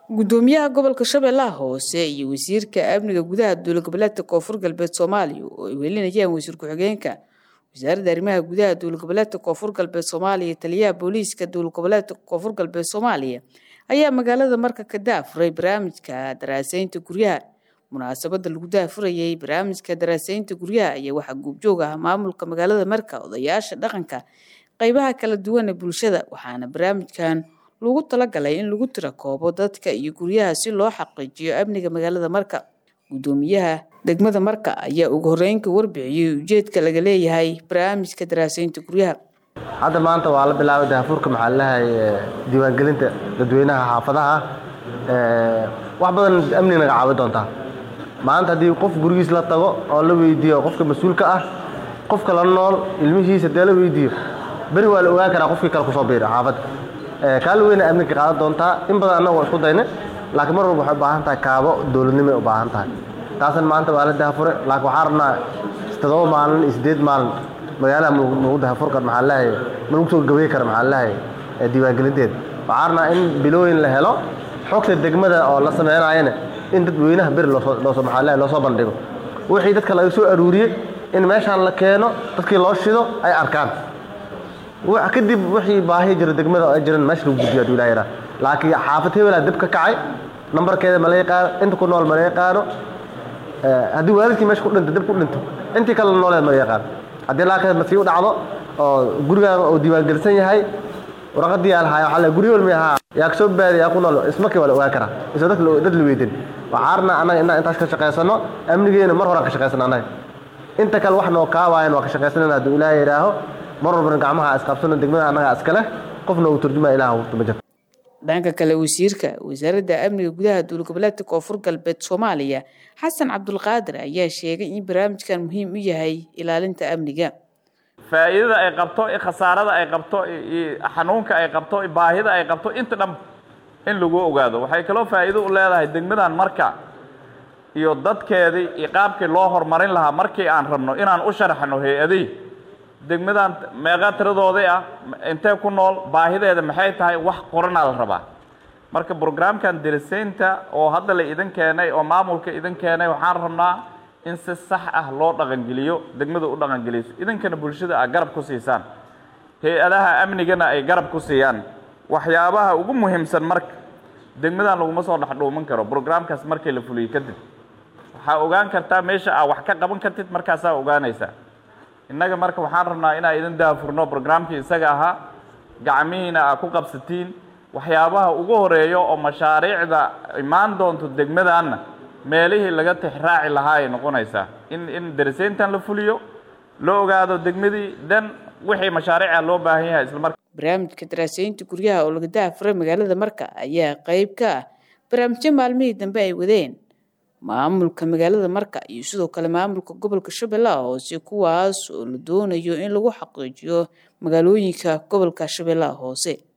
gudoomiyaha gobolka shabeellaha hoose iyo wasiirka amniga gudaha dowlad goboleedka koonfur galbeed soomaaliya oo ay welinayaan wasiir ku-xigeenka wasaaradda arrimaha gudaha dowlad goboleedka koonfur galbeed soomaaliya taliyaha booliiska dowlad goboleedka koonfur galbeed soomaaliya ayaa magaalada marka ka daafuray barnaamijka daraaseynta guryaha munaasabada lagu daafurayay barnaamijka daraaseynta guryaha ayaa waxaa goobjoog ah maamulka magaalada marka odayaasha dhaqanka qeybaha kala duwan ee bulshada waxaana barnaamijkan lagu talagalay in lagu tira koobo dadka iyo guryaha si loo xaqiijiyo amniga magaalada marka gudoomiyaha degmada marka ayaa ugu horeynka warbixiyey ujeedka laga leeyahay barnaamijka daraaseynta guryaha hadda maanta waa la bilaabay daafurka maxaa laleeyahay diiwaangelinta dadweynaha xaafadaha wax badan amniga naga caawi doontaa maanta haddii qof gurigiis la tago oo la weydiiyo qofka mas-uulka ah qofka la nool ilmihiisa dee la weydiiyo beri waa la ogaan karaa qofkii kale kusoo biira xaafadda kaali weyna amniga qaadan doontaa in badan annaga waa isku dayna laakiin mar walba waxay u baahan tahay kaabo dowladnimo ay u baahan tahay taasan maanta waa la daafure laakiin waxaa rabnaa toddoba maalin iyo siddeed maalin magaalaha nagu daafur kar maxaa leeyahay ma lagu soo gabay kara maxaa leeyahay diiwaangelinteeda waxaa rabnaa in bilooyin la helo xogta degmada oo la sameynayana in dadweynaha beri loosoo loosoo maxaa leeyahay loosoo bandhigo wixii dadka laga soo aruuriyey in meeshaan la keeno dadkii loo shido ay arkaan kadib wixii baahi jira degmada ay jiran meesha lagu gudbiyo haduu ilaha yaraa laakiin xaafad hebelaa dib ka kacay nambarkeeda ma la yaqaano inta ku nool ma la yaqaano haddii waalidkii meesha ku dhinto dib ku dhinto intii kale nooleed ma la yaqaano haddii laakiin masii u dhacdo oo gurigaaga uu diiwaangelisan yahay warqadii yaa lahaaya waxaa la guryo walmi ahaa yaa kasoo baadi yaa ku nool ismarkii waa la ogaan karaa isoo dad dad la weydin waxaa rabnaa annaga inaan intaas ka shaqaysano amnigeena mar horaan ka shaqaysano annaga inta kale wax noo kaawaayan waa ka shaqaysanayna hadduu ilaahay yidhaaho mar walbana gacmaha isqabsano degmada annaga iskale qofna uu turjuma ilaah ma jirto dhanka kale wasiirka wasaaradda amniga gudaha dowlad goboleedka koonfur galbeed soomaaliya xasan cabdulqaadir ayaa sheegay in barnaamijkan muhiim u yahay ilaalinta amniga faa'iidada ay qabto khasaarada ay qabto xanuunka ay qabto baahida ay qabto inta dham in lagu ogaado waxay kaloo faa'iido u leedahay degmadan marka iyo dadkeedii iyo qaabkii loo horumarin lahaa markii aan rabno inaan u sharaxno hay-adihii degmadan meeqa tiradoodii ah intee ku nool baahideeda maxay tahay wax qoranaa la rabaa marka brograamkan dirisaynta oo hadda la idin keenay oo maamulka idin keenay waxaan rabnaa in si sax ah loo dhaqangeliyo degmada u dhaqangeliso idinkana bulshada a garab ku siisaan hay-adaha amnigana ay garab ku siiyaan waxyaabaha ugu muhiimsan marka degmadan laguma soo dhexdhuuman karo brograamkaas markii la fuliyo kadib waxaa ogaan kartaa meesha aa wax ka qaban kartid markaasaa ogaanaysaa innaga marka waxaan rabnaa inaa idin daafurno brograamkii isaga ahaa gacmihiina aa ku qabsatiin waxyaabaha ugu horeeyo oo mashaariicda imaan doonto degmadaanna meelihii laga tixraaci lahaa ay noqonaysaa in in darisayntan la fuliyo loo ogaado degmadii dan wixii mashaariica loo baahan yahay islamar barnaamijka daraaseynta guryaha oo laga daafuray magaalada marka ayaa qeyb ka ah barnaamijyo maalmihii dambe ay wadeen maamulka magaalada marka iyo sidoo kale maamulka gobolka shabeellaha hoose kuwaas oo la doonayo in lagu xaqiijiyo magaalooyinka gobolka shabeellaha hoose